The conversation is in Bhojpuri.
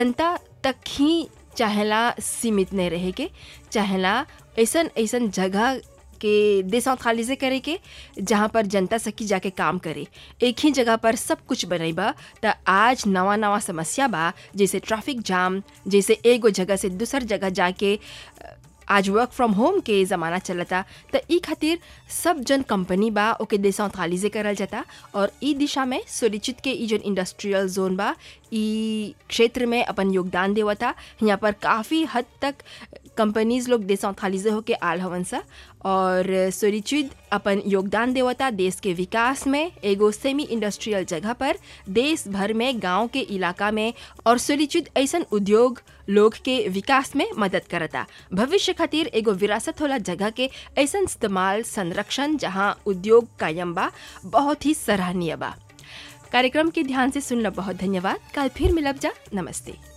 जनता तक ही चाहेला सीमित नहीं रहे के चाहेला ऐसन ऐसन जगह के डिसेंट्रलाइजे करे के जहाँ पर जनता सकी जाके काम करे एक ही जगह पर सब कुछ बनैबा त आज नवा नवा समस्या बा जैसे ट्रैफिक जाम जैसे एगो जगह से दूसर जगह जाके अ, आज वर्क फ्रॉम होम के ज़माना चलता त ई खातिर सब जन कंपनी बा ओके डिसेंट्रलाइजे करल जाता और ई दिशा में सुनिश्चित के ई जन इंडस्ट्रियल जोन बा ई क्षेत्र में अपन योगदान देवता यहाँ पर काफ़ी हद तक कंपनीज लोग डिसेंट्रलाइजे होके आल हवन सा और सोलिच्यूड अपन योगदान देवता देश के विकास में एगो सेमी इंडस्ट्रियल जगह पर देश भर में गांव के इलाका में और सोलिच्यूड ऐसन उद्योग लोग के विकास में मदद करता भविष्य खातिर एगो विरासत होला जगह के ऐसन इस्तेमाल संरक्षण जहां उद्योग कायम बा बहुत ही सराहनीय बा कार्यक्रम के ध्यान से सुनला बहुत धन्यवाद कल फिर मिलब जा नमस्ते